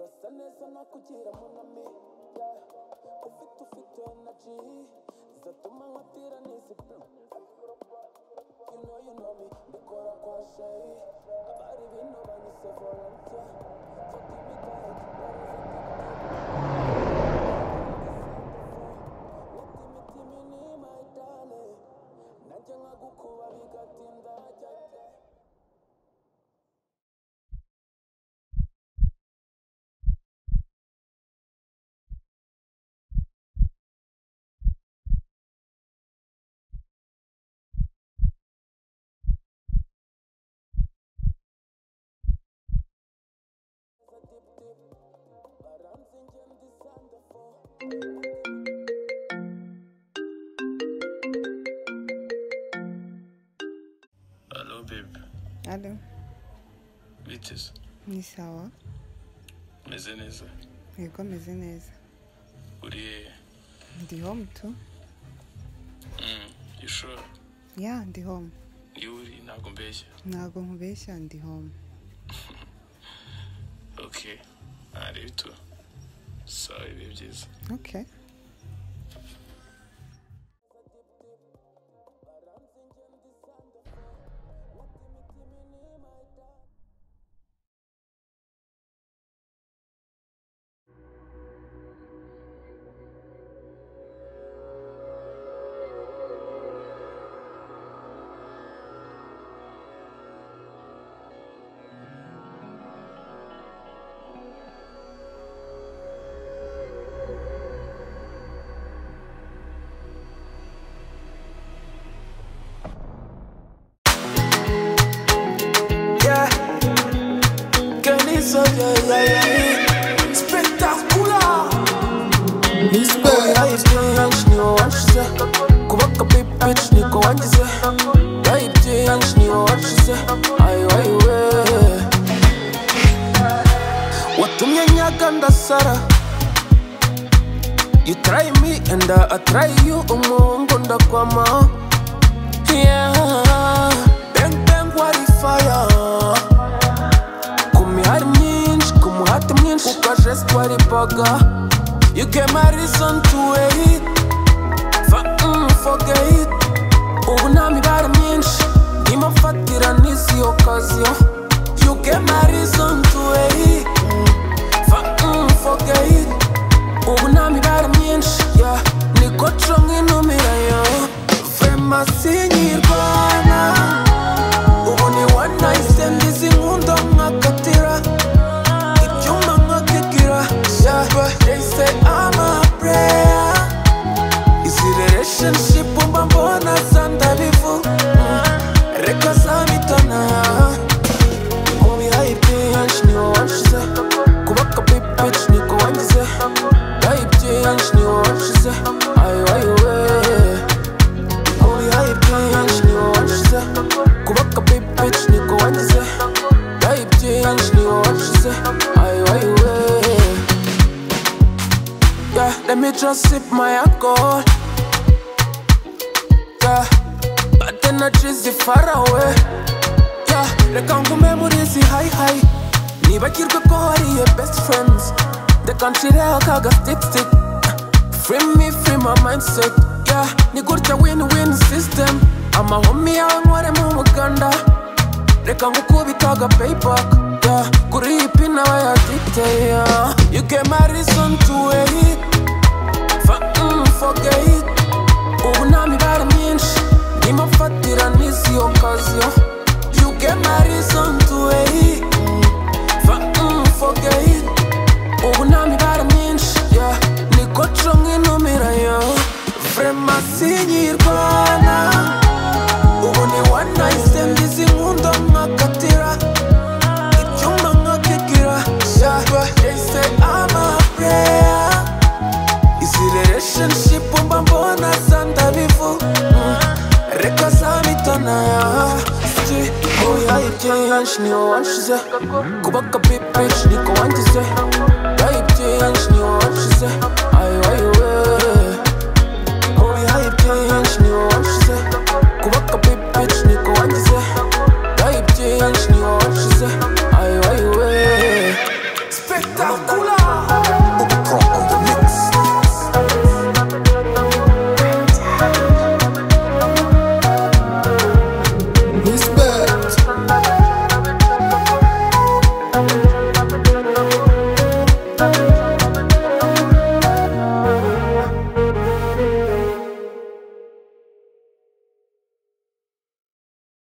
neza nakugira munami yeah. ufite ufite energy zatuma nkatira n'izi bro You know you know me, mbikora kwa shayi Abari bino banyise volunteer So give me that, what is it? N'itimi ni my darling Nanjye nkagukuba bigatinda hajya jya dip dip Baranze ingendo isanda fo Hello, babe. Alo, Witches. ni sawa? Meze neza. Yego meze neza. Uri hehe? Ndi home tu? Mm, you sure? Ya, ndi home. Ni uri ntabwo mbeshya. Ntabwo nkubeshya ndi home. Okay. Ntareba itu. Sawa ibihe byiza. Okay. Yeah, que ni soy ella, yeah. Espectacular. Oya iby'iyanjye wangize kubaka pipici niko wangize oya iby'iyanjye wangize ayo ayiwe watumye nyaga ndasara You try me and I try you umuhungu ndakwama Yeah. Bang bang wari fire ku mihari myinshi ku muhati mwinshi ku kajesi twaripaga you came a reason to wait for, mm, forget ubu nta mibare myinshi ndimo mfatira n'izi okaziyo you came a reason to wait for, mm, forget ubu nta mibare myinshi yeah. niko co nk'intumirayo vemasinyirwana ubu ni one night stand izi nkunda nkakatira ibyuma nkakigira shyaba yahise amapureya izi relationship mba mbona za ndabivu Mm, reka zamitana mu bihaye iby'iyanshi niwo wanshize kubaka pipici niko wangize bihaye iby'iyanshi niwo wanshize ayo ayiwe Holy hype change, ni wanshize Kubaka big bitch, niko wangize Hype change, ni wanshize Ayo ayo eh. Yeah, let me just sip my alcohol Yeah, bad energy zi far away Yeah, reka ngume muri izi high high Nibagirwe ko hari your best friends Reka nshyireho akaga stick stick Free me, free my mindset Yeah, ni gutya win-win system Amahomi yawe nkoremo umuganda Reka ngukubitaga payback Yeah, kuri iyi pin aba yaditeye yeah. You came a reason to wait For, mm, forget ubu nta mibare myinshi ndimo mfatira n'izi okaziyo You came a reason to wait For, mm, forget ubu nta mibare myinshi yeah. niko co nk'intumirayo vrema sinyirwana ubu ni one night stand izi nkunda nkakatira icyumba nkakigira shaba yahise amapureya izi relationship mba mbona za ndabivu Mm, reka zamitana Si, oya iby'iyanshi niwo wanshize kubaka pipici niko wangize oya iby'iyanshi niwo wanshize ayo ayiwe oya iby'iyanshi niwo wanshize kubaka pipici niko wangize oya iby'iyanshi niwo